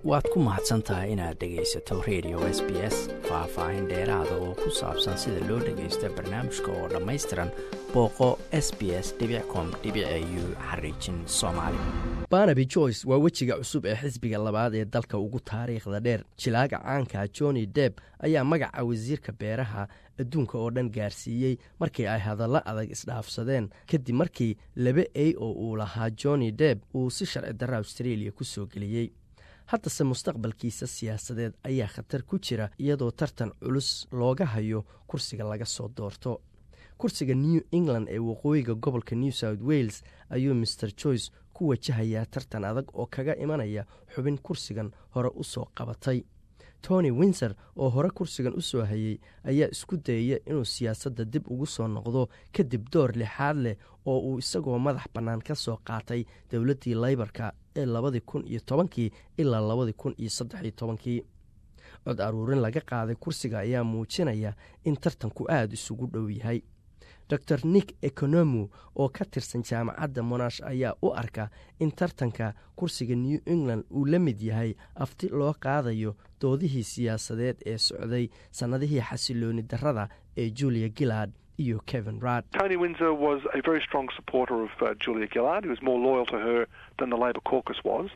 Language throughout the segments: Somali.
waad ku mahadsan tahay inaad dhegaysato radio s b s faah-faahin dheeraada oo ku saabsan sida loo dhagaysto barnaamijka oo dhammaystiran booqo s b s com u xariijin soomaali barnaby joyce waa wejiga cusub ee xisbiga labaad ee dalka ugu taariikhda dheer jilaaga caanka johnny deb ayaa magaca wasiirka beeraha adduunka oo dhan gaarsiiyey markii ay hadallo adag isdhaafsadeen kadib markii laba a oo uu lahaa johnny deb uu si sharci darra australia ku soo geliyey haddase mustaqbalkiisa siyaasadeed ayaa khatar ku jira iyadoo tartan culus looga hayo kursiga laga soo doorto kursiga new england ee waqooyiga gobolka new south wales ayuu master joyce ku wajahayaa tartan adag oo kaga imanaya xubin kursigan hore u soo qabatay tony winser oo hore kursigan u soo hayey ayaa isku dayaya inuu siyaasadda dib ugu soo noqdo kadib door lixaad leh oo uu isagoo madax bannaan ka soo qaatay dowladdii laybarka ee labadii kun iyo tobankii ilaa labadii kun iyo saddexiyo tobankii cod aruurin laga qaaday kursiga ayaa muujinaya in tartanku aada isugu dhow yahay dor nick economu oo ka tirsan jaamacadda monash ayaa u arka in tartanka kursiga new england uu la mid yahay afti loo qaadayo doodihii siyaasadeed ee socday sannadihii xasilooni darrada ee julia gillard iyo kevin rad tony windsor was a very strong supporter of uh, julia gillard he was more loyal to her than the labor caucus was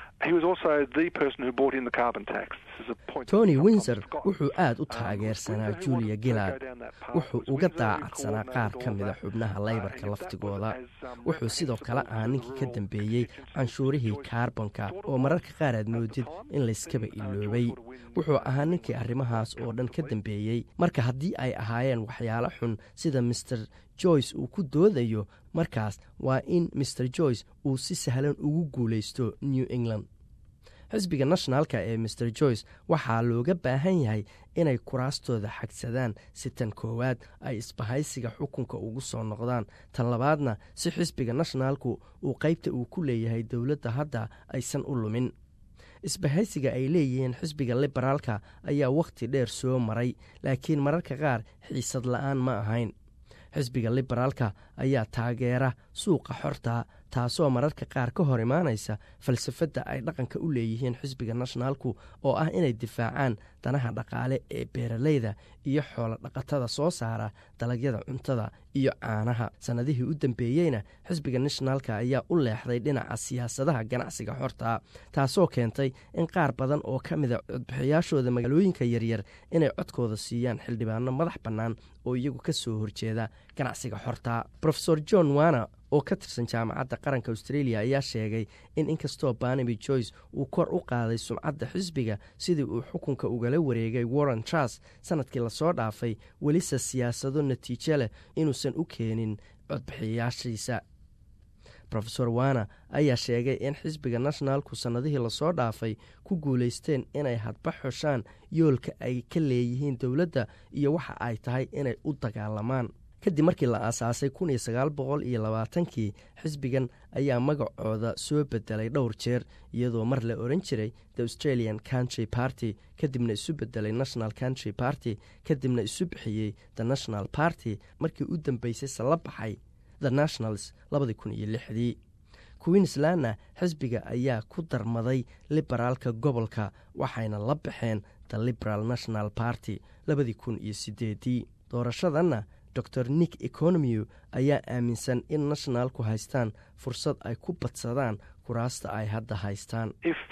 tony windsor wuxuu aad u taageersanaa julia gillard wuxuu uga daacadsanaa qaar ka mida xubnaha laybarka laftigooda wuxuu sidoo kale ahaa ninkii ka dambeeyey canshuurihii kaarbonka oo mararka qaar aad moodid in layskaba iloobay wuxuu ahaa ninkii arrimahaas oo dhan ka dambeeyey marka haddii ay ahaayeen waxyaalo xun sida master joyce uu ku doodayo markaas waa in master joyce uu si sahlan ugu guulaysto new england xisbiga nationalka ee master joyce waxaa looga baahan yahay inay kuraastooda xagsadaan si tan koowaad ay isbahaysiga xukunka ugu soo noqdaan tan labaadna si xisbiga nationalku uu qaybta uu ku leeyahay dowladda hadda aysan u lumin isbahaysiga ay leeyihiin xisbiga liberaalka ayaa wakhti dheer soo maray laakiin mararka qaar xiisad la-aan ma ahayn xisbiga liberaalka ayaa taageera suuqa xorta taasoo mararka qaar ka hor imaanaysa falsafadda ay dhaqanka u leeyihiin xisbiga nationaalku oo ah inay difaacaan danaha dhaqaale ee beeralayda iyo xoolo dhaqatada soo saara dalagyada cuntada iyo caanaha sannadihii u dambeeyeyna xisbiga nationaalka ayaa u leexday dhinaca siyaasadaha ganacsiga xorta taasoo keentay in qaar badan oo ka mida codbixiyaashooda magaalooyinka yaryar inay codkooda siiyaan xildhibaano madax bannaan oo iyagu ka soo horjeeda ganacsiga xorta rofesor john wana oo ka tirsan jaamacadda qaranka australia ayaa sheegay in inkastoo barnaby joyce uu kor u qaaday sumcadda xisbiga sidii uu xukunka ugala wareegay warren trus sanadkii lasoo dhaafay welise siyaasado natiijo leh inuusan u keenin codbixiyaashiisa rofesor wana ayaa sheegay in xisbiga nationalku sannadihii lasoo dhaafay ku guulaysteen inay hadba xoshaan yoolka ay ka leeyihiin dowladda iyo waxa ay tahay inay u dagaalamaan kadib markii la aasaasay kun iyo sagaal boqol iyo labaatankii xisbigan ayaa magacooda soo bedelay dhowr jeer iyadoo mar la oran jiray the australian country party kadibna isu bedelay national country party kadibna isu bixiyey the national party markii u dambeysay se la baxay the nationals labadii kun iyo lixdii queenslandna xisbiga ayaa ku darmaday liberaalka gobolka waxayna la baxeen the liberal national party labadii kun iyo sideedii doorashadanna dor nick economiu ayaa aaminsan in nationalku haystaan fursad ay ku badsadaan kuraasta ay hadda haystaan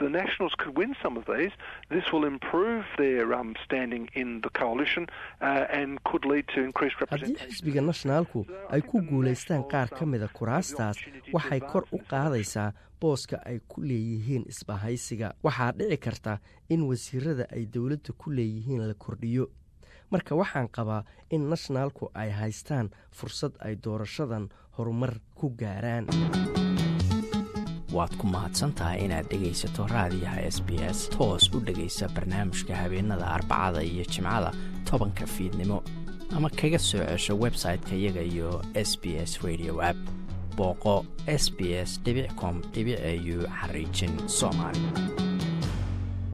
haddii xisbiga nationalku ay ku guulaystaan qaar ka mida kuraastaas waxay kor u qaadaysaa booska ay ku leeyihiin isbahaysiga waxaa dhici karta in wasiirada ay dowladda ku leeyihiin la kordhiyo marka waxaan qabaa in nationalku ay haystaan fursad ay doorashadan horumar ku gaaraan waad ku mahadsantahay inaad dhegaysato raadiyaha s b s toos u dhegaysa barnaamijka habeenada arbacada iyo jimcada tobanka fiidnimo ama kaga soo cesho website-ka iyaga iyo s b s radio app booqo s b s com au xariijin soomaali